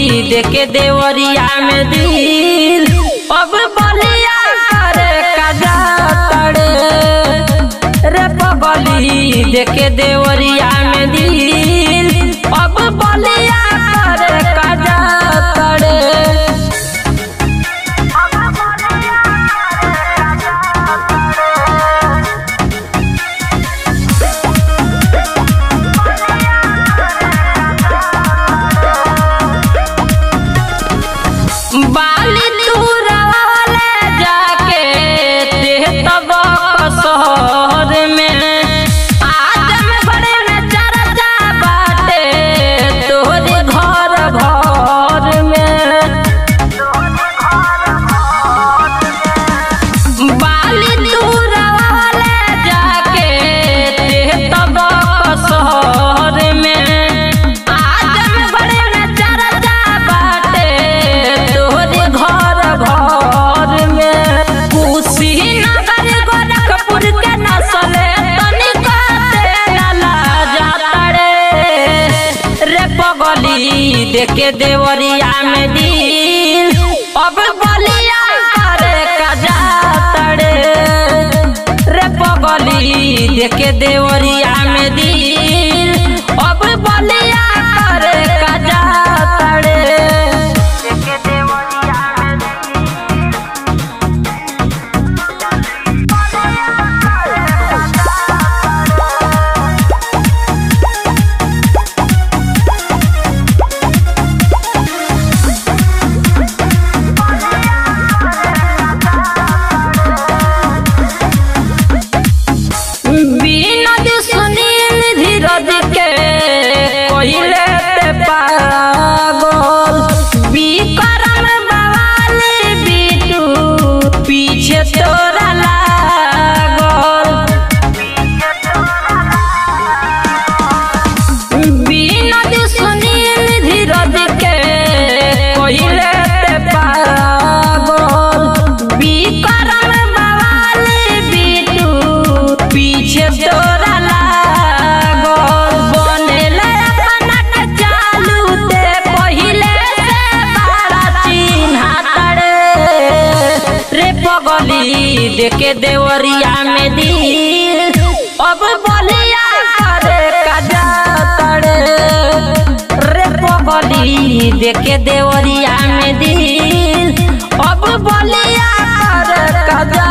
देके देवरिया में दिल अब बलिया करे कजा तड़े रे पगली देके देवरिया में दिल अब बलिया करे कजा तड़े बाली तुरवाले जाके ते तब शहर में आदम बड़े में चर्चा बाटे तोरे घर भर में बाली तुरवाले जाके ते तब शहर में आदम बड़े में चर्चा बाटे तोरे घर भर में कुशीनगर गोरखपुर के नस्ले तनिक तेला जाता रे रे पगली देखे देवरिया में दिल अब बलिया करे कजा तड़े रे पगली देखे देवरिया में दिल अब बलिया करे कजा तड़े देखे देवरिया में बिनोद सुनील धीरज के कोइले ते पागल विक्रम बवाली बिटू पीछे तोरा लागल बिनोद सुनील धीरज के कोइले ते पागल विक्रम बवाली बिटू पीछे तोरा लागल बनेल अपना के चालू ते पहिले से बड़ा चिन्हा तड़े रे पगली देके देवरिया में दिल अब बलिया करे कजा तड़े रे पगली देके देवरिया में दिल अब बलिया करे कजा